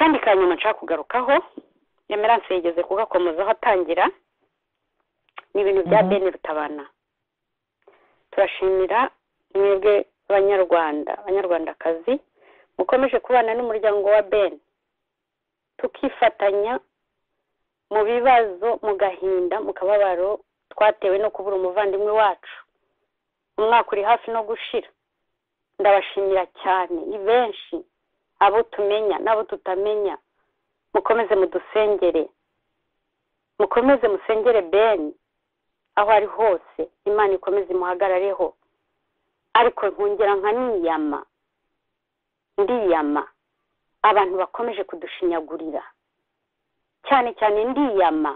ndashaka kugarukaho emeranse yigeze kugakomozaho atangira ni ibintu bya bene rutabana turashimira mwebwe banyarwanda banyarwandakazi mukomeje kubana n'umuryango wa bene tukifatanya mu bibazo mu gahinda mu kababaro twatewe no kubura umuvandimwe wacu umwaka uri hafi no gushira ndabashimira cyane ni benshi abo tumenya n'abo tutamenya mukomeze mudusengere mukomeze musengere beni aho ari hose imana ikomeze imuhagarareho ariko nkongera nka niyama ndiyama abantu bakomeje kudushinyagurira cyane cyane ndiyama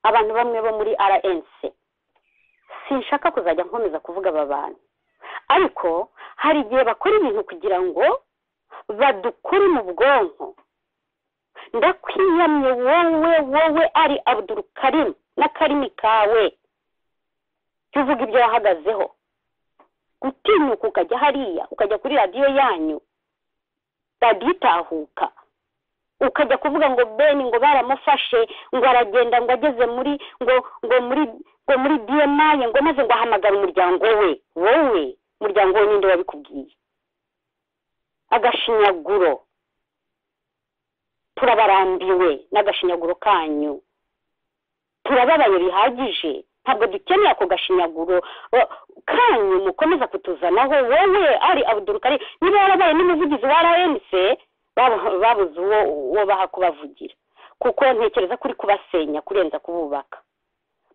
abantu bamwe bo muri rnc sinshaka kuzajya nkomeza kuvuga aba bantu ariko hari igihe bakora ibintu kugira ngo badukure mu bwonko ndakwiyamye wowe wowe ari abudurukarimu n'akarimi kawe jya uvuga ibyo wahagazeho gutinyuka ukajya hariya ukajya kuri radiyo yanyu radiyo itahuka ukajya kuvuga ngo beni ngo baramufashe ngo aragenda ngo ageze muri ngo ngo muri ngo muri diyemaye ngo maze ngo ahamagare umuryango we wowe umuryango we ninde wabikubwiye agashinyaguro turabarambiwe n'agashinyaguro kanyu turababaye bihagije ntabwo dukeneye ako gashinyaguro kanyu mukomeza kutuzanaho wowe ari abudurukari niba warabaye n'umuvugizi wa rnc babuze uwo uwo baha kubavugira kuko ntekereza ko uri kubasenya kurenza kububaka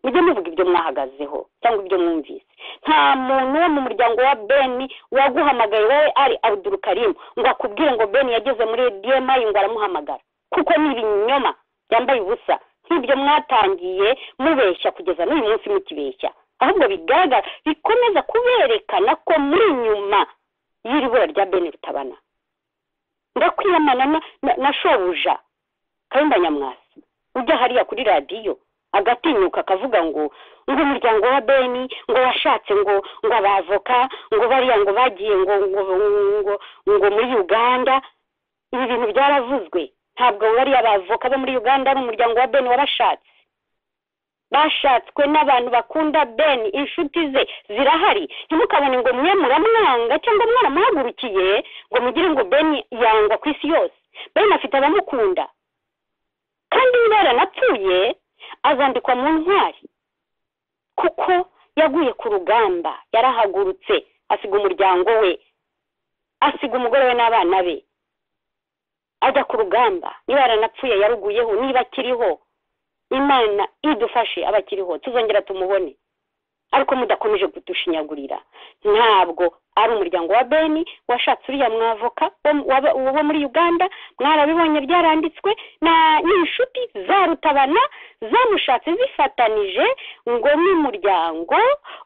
mujye muvuga ibyo mwahagazeho cyangwa ibyo mwumvise nta muntu wo mu muryango wa beni waguhamagaye wowe ari abudurukarimu ngo akubwire ngo beni yageze muri diyemayi ngo aramuhamagara kuko ni ibinyoma byambaye ubusa nk'ibyo mwatangiye mubeshya kugeza n'uyu munsi mukibeshya ahubwo bigaragara bikomeza kuberekana ko muri nyuma y'iri bura rya beni rutabana ndakwiyamana na shobuja kayumba nyamwasi ujya hariya kuri radiyo agatinyuka akavuga ngo ngo umuryango wa beni ngo washatse ngo ngo abavoka ngo bariya ngo bagiye ngo ngo ngo ngo muri uganda ibi bintu byaravuzwe ntabwo bariya abavoka bo muri uganda ari umuryango wa beni wabashatse bashatswe n'abantu bakunda beni inshuti ze zirahari ntimukabone ngo mwe muramwanga cyangwa mwaramuhagurukiye ngo mugire ngo beni yangwa ku isi yose beni afite abamukunda kandi niba yaranapfuye azandikwa mu ntwari kuko yaguye ku rugamba yarahagurutse asiga umuryango we asiga umugore we n'abana be ajya ku rugamba niba yaranapfuye yaruguyeho niba akiriho imana idufashe abakiriho tuzongera tumubone ariko mudakomeje kudushinyagurira ntabwo ari umuryango wa beni washatse uriya mwavoka wo muri uganda mwarabibonye byaranditswe n'inshuti za rutabana zamushatse zifatanije ngo ni umuryango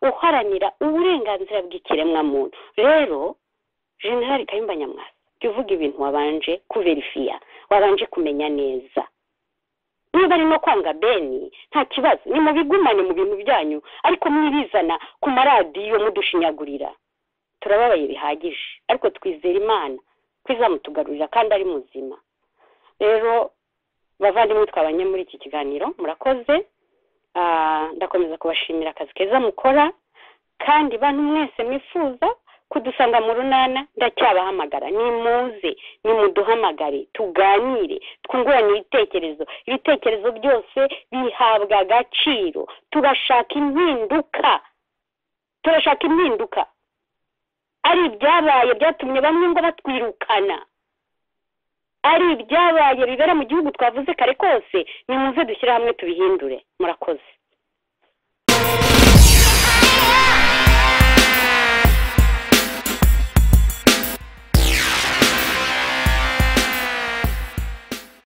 uharanira uburenganzira bw'ikiremwamuntu rero generali kayumba nyamwasa jya uvuga ibintu wabanje kuverifiya wabanje kumenya neza niba ari no kwanga beni nta kibazo ni mubigumane mu bintu byanyu ariko mwibizana ku maradiyo mudushinyagurira turababaye bihagije ariko twizera imana ko izamutugarurira kandi ari muzima rero bavandimwe twabanye muri iki kiganiro murakoze ndakomeza kubashimira akazi keza mukora kandi bantu mwese mwifuza kudusanga mu runana ndacyabahamagara nimuze nimuduhamagare tuganire twungurane ibitekerezo ibitekerezo byose bihabwa agaciro turashaka impinduka turashaka impinduka ari ibyabaye byatumye bamwe ngo batwirukana ari ibyabaye bibera mu gihugu twavuze kare kose nimuze dushyire hamwe tubihindure murakoze